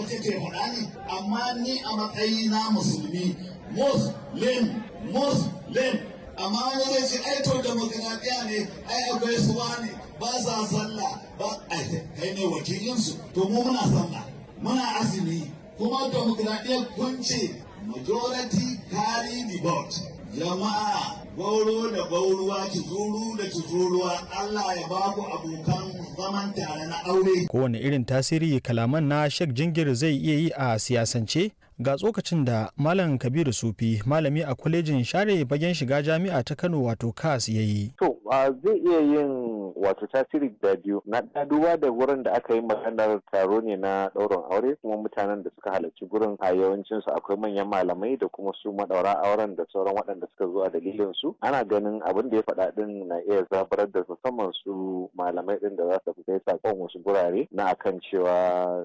kake faɗa ne amma ni a matsayi na musulmi muslim muslim amma wani zai ce ai to demokradiya ne ai akwai suwa ne ba sa sallah ba ai kai ne wakilinsu to mu muna sallah muna azumi kuma demokradiyyar kun ce majority carry the vote jama'a gauro da gauruwa tuzuru da tuzuruwa Allah ya ba ku abokan zaman tare na aure kowane irin tasiri kalaman na Sheikh Jingir zai iya yi a siyasance ga tsokacin da Malam Kabiru Sufi malami a kwalejin share bagen shiga jami'a ta Kano wato KAS ya yi. To zai iya yin wato tasiri da biyu na duba da wurin da aka yi maganar taro ne na ɗaurin aure kuma mutanen da suka halarci gurin a yawancin su akwai manyan malamai da kuma su madaura auren da sauran waɗanda suka zo a dalilin su ana ganin abin da ya faɗa din na iya zabarar da musamman su malamai din da za su kai sakon wasu gurare na akan cewa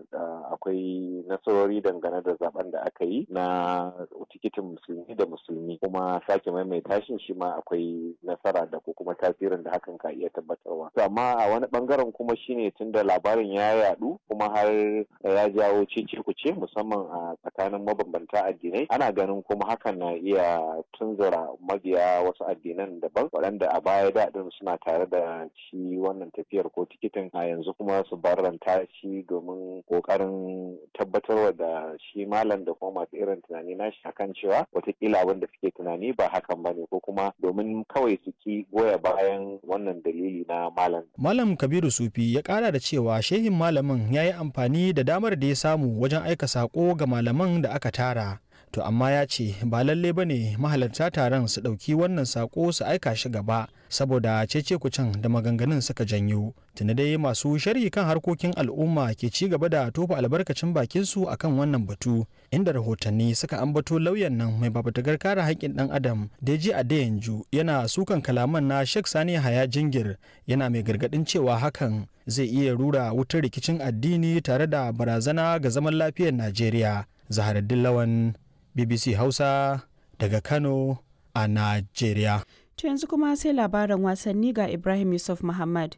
akwai nasarori dangane da zaben da aka yi na tikitin musulmi da musulmi kuma sake maimaita shi shi ma akwai nasara da ko kuma tasirin da hakan ka iya tabbatarwa to amma a wani bangaren kuma shine tunda labarin ya yadu kuma har ya jawo cece kuce musamman a tsakanin mabambanta addinai ana ganin kuma hakan na iya tunzura mabiya wasu addinan daban waɗanda a baya daɗin suna tare da shi wannan tafiyar ko tikitin a yanzu kuma su barranta shi domin ƙoƙarin tabbatarwa da shi malam da kuma masu irin tunani nashi akan cewa watakila abin da suke tunani ba hakan ba ne ko kuma domin kawai su ki goya bayan wannan dalili na malam. Malam Kabiru Sufi ya kara da cewa shehin malamin ya yi amfani da damar da ya samu wajen aika sako ga malaman da aka tara. To amma ya ce ba lalle ba ne mahalarta taron su ɗauki wannan sako su aika shi gaba saboda cece kucin da maganganun suka janyo. Tuni dai masu sharhi kan harkokin al'umma ke ci gaba da tofa albarkacin bakin su akan wannan batu inda rahotanni suka ambato lauyan nan mai babatagar kare haƙƙin ɗan adam Deji Adeyanju yana sukan kalaman na Sheikh Sani Haya Jingir yana mai gargaɗin cewa hakan zai iya rura wutar rikicin addini tare da barazana ga zaman lafiyar Najeriya. Zaharaddin Lawan BBC Hausa daga Kano a Najeriya. To yanzu kuma sai labaran wasanni ga Ibrahim Yusuf Muhammad.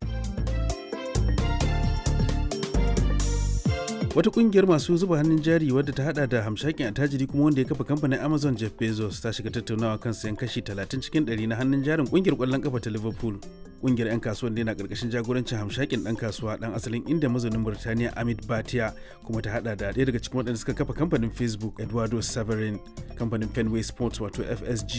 wata kungiyar masu zuba hannun jari wadda ta hada da hamshakin attajiri kuma wanda ya kafa kamfanin amazon jeff bezos ta shiga tattaunawa kan sayan kashi 30 cikin 100 na hannun jarin kungiyar kwallon kafa ta liverpool kungiyar 'yan kasuwan na karkashin jagorancin hamshakin dan kasuwa dan asalin inda mazaunin burtaniya amit batia kuma ta hada da ɗaya daga cikin waɗanda suka kafa kamfanin facebook eduardo severin kamfanin fenway sports wato fsg